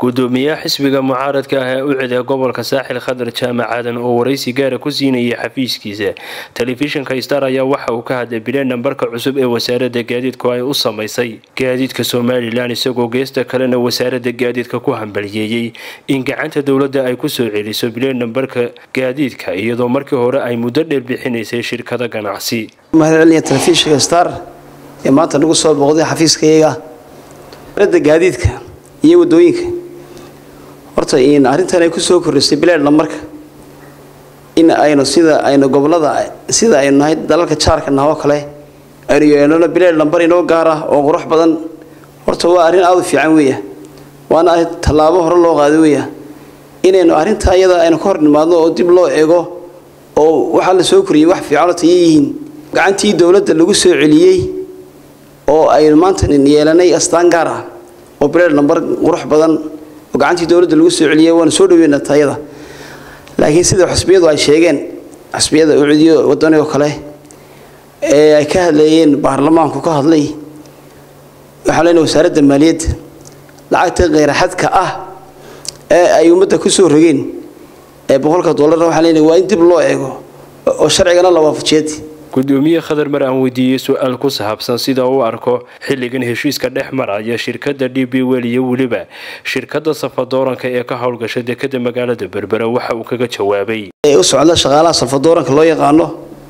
gudoomiyaha xisbiga mucaaradka ah ee u ciday gobolka saaxil khadar jaamac aadan oo waraysi gaara ku siinayay xafiiskiisa telefishinka star ayaa waxa uu ka hadlay bileen nambarka cusub ee wasaarada gaadiidku ay u samaysay gaadiidka somalilan isagoo geesta kalena wasaarada gaadiidka ku hambaliyeeyey in gacanta dowladda ay kusoo celiso bileen nambarka gaadiidka iyadoo markii hore ay muddo dheer bixinaysay shirkada ganacsi mahadcelinaya telefishinka star ee maanta nagu soo booqday xafiiskayaga da gaadiidka iyo wadooyinka horta in arrintan ay kusoo kordhisay bileed nambarka in aynu sida aynu gobolada sida aynu nahay dalalka jaarka nah oo kale aynu yeelano bileed nambar inoo gaar ah oo qurux badan horta waa arrin aada u fiican weeya waana arrin tallaabo hore loo qaado weeya inaynu arrintaa iyada aynu ka hor nimaadno oo dib loo eego oo waxaa la soo koriyey wax fiicanoo tayo yihiin gacantii dowladda lagu soo celiyey oo aynu maanta yeelanay astaan gaar ah oo bileed nambar qurux badan oo gacantii dowladda lagu soo celiyay waanu soo dhaweynaa tayada laakiin sida xusbiyadu ay sheegeen xusbiyada ucudiyo wadani oo kale ee ay ka hadleeyeen baarlamaanku ka hadlay waxaan leenahay wasaaradda maaliyadda lacagta kheyraxadka ah ee ay ummadda ku soo rogeen ee boqolka dollarna waxaan leenahay waa in dib loo eego oo sharcigana la waafajiyeed gudoomiye khadar mar aan weydiiyey su-aal ku saabsan sida uu arko xilligan heshiiska dhex maraya shirkada d b wel iyo weliba shirkada safadooranka ee ka howlgasha dekada magaalada berbera waxa uu kaga jawaabay u socda shaqaalaha safadooranka loo yaqaano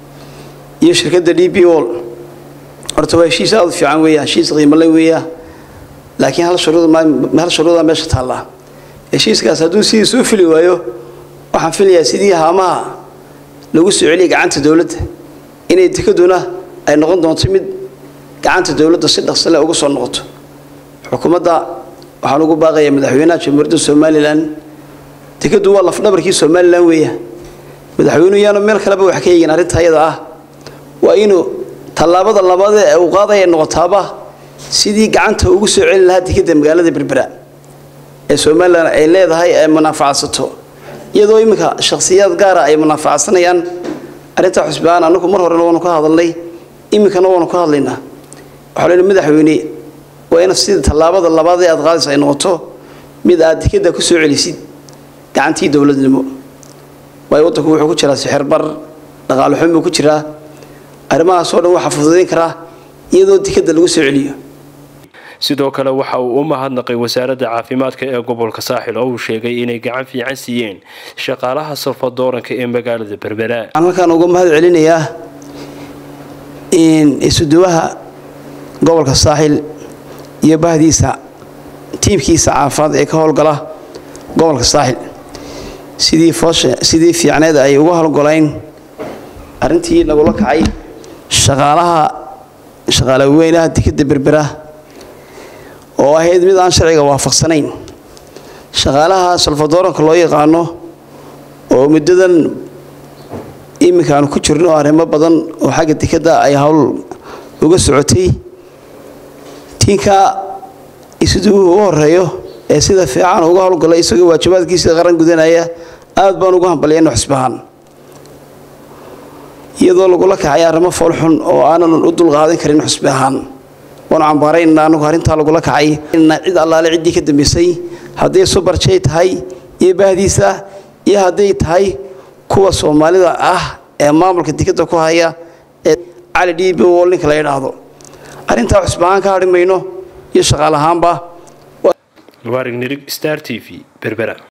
iyo shirkada d b wol horta waa heshiis aada u fiican weeya heshiis qiimale weeya laakiin hal shuruudhal shuruuda meesha taallaa heshiiskaas hadduu sidiisa u fili waayo waxaan filayaa sidii haamaha lagu soo celiyay gacanta dowladda inay dekaduna ay noqon doonto mid gacanta dowladda si dhaqsale uga soo noqoto xukuumadda waxaan ugu baaqayaa madaxweynaha jamhuuriyadda somalilan dekadu waa lafdhabarkii somalilan weeya madaxweynuhu yaanu meel kaleba wax ka eegin arrinta ayada ah waa inuu tallaabada labaad ee uu qaadaya noqotaaba sidii gacanta ugu soo celin lahaa dekada magaalada berbera ee somalilan ay leedahay ay munaafacadsato iyadoo iminka shakhsiyaad gaara ay munaafacadsanayaan arrintaa xusbaan anagu mar horena waanu ka hadalnay iminkana waanu ka hadlaynaa waxaa leehi madaxweyne waa ina sida tallaabada labaad ee aad qaadaysa ay noqoto mid aad dekada ku soo celisid gacantii dowladnimo waayo waddanku wuxuu ku jiraa sixirbar dhaqaale xun buu ku jiraa arrimahaasoo dhan waxaa fududayn karaa iyadoo dekada lagu soo celiyo sidoo kale waxa uu u mahadnaqay wasaaradda caafimaadka ee gobolka saaxil oo uu sheegay inay gacan fiican siiyeen shaqaalaha salfadooranka ee magaalada berbera waxaan halkaan uga mahad celinayaa isuduwaha gobolka saaxil iyo bahdiisa tiimkiisa caafimaad ee ka howlgala gobolka saaxil sidii foosha sidii fiicneed ay uga howlgolayn arrintii nagula kacay shaqaalaha shaqaale weynaha dekada berbera oo ahayd mid aan sharciga waafaqsanayn shaqaalaha salfadooranka loo yaqaano oo muddadan iminka aanu ku jirno arrimo badan oo xagga dekadda ay howl uga socotay tiinka isuduwuhu u horeeyo ee sida fiican uga howlgalay isagoo waajibaadkiisa qaran gudanaya aad baan ugu hambalyayna xusbahaan iyadoo lagula kacay arrimo foolxun oo aanan u dulqaadan karin xusbi ahaan waanu cambaarayna anagu arrintaa lagula kacay cid allaale ciddii ka dambaysay hadday subarjay tahay iyo bahdiisa iyo hadday tahay kuwa soomaalida ah ee maamulka dekadda ku haya ee cali d b wol ninka la yidhaahdo arrintaa cusbahaan ka hadhi mayno iyo shaqaalahaanba waarig nirig star t v berbera